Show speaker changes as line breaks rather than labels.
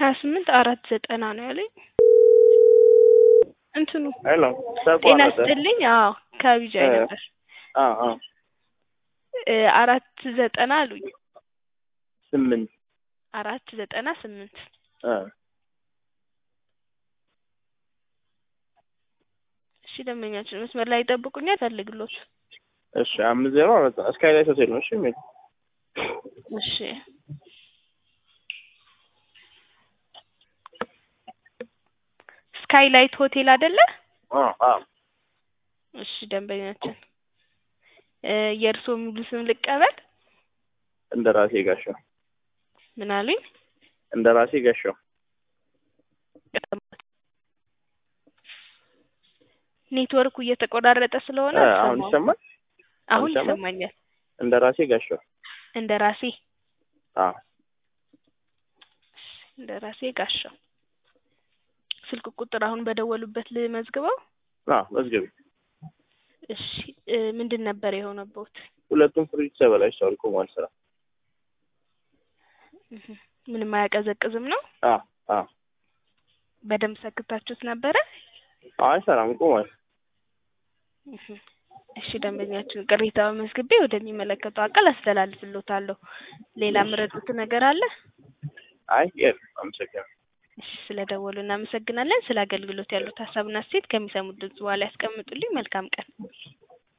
ሀያ ስምንት አራት ዘጠና ነው ያለኝ እንትኑ
ሄሎ
ጤና
ተቋረጠ።
ይስጥልኝ አዎ ከቢጃይ
እ
ነበር
አዎ አዎ
እ አራት ዘጠና አሉኝ
ስምንት
አራት ዘጠና ስምንት
እ
እሺ ደንበኛችን መስመር ላይ ይጠብቁኛል ፈልግሎት
እሺ አምስት ዜሮ አራት እስካይ ላይ ሆቴል ነው እሺ የሚል
እሺ ስካይላይት ሆቴል አይደለ
አዎ አዎ
እሺ ደንበኛችን እ የእርስዎ ሙሉ ስም ልቀበል
እንደ ራሴ ጋሻው
ምን አሉኝ
እንደ ራሴ ጋሻው
ኔትወርኩ እየተቆራረጠ ስለሆነ
እ አሁን
አልሰማሁም።
ይሰማል
አሁን
ይሰማል?
ይሰማኛል
እንደ ራሴ ጋሻው
እንደ ራሴ
አዎ
እንደ ራሴ ጋሻው ስልክ ቁጥር አሁን በደወሉበት ልመዝግበው
አዎ መዝገቢ
እሺ እ ምንድን ነበር የሆነበት
ሁለቱም ፍሪጅ ተበላሽተዋል ቆሟል ስራ
እህ ምንም አያቀዘቅዝም ነው
አዎ አዎ
በደንብ ሰክታችሁት ነበረ
አይ ሰላም ቆሟል
እህ እሺ ደንበኛችን ቅሬታ መዝግቤ ወደሚመለከተው አካል አስተላልፍልዎታለሁ ሌላ ምረጡት ነገር አለ
አይ የለም አመሰግናለሁ
እሺ ስለደወሉ እናመሰግናለን ስለ አገልግሎት ያሉት ሀሳብና እሴት ከሚሰሙት ድምጽ በኋላ ያስቀምጡልኝ መልካም ቀን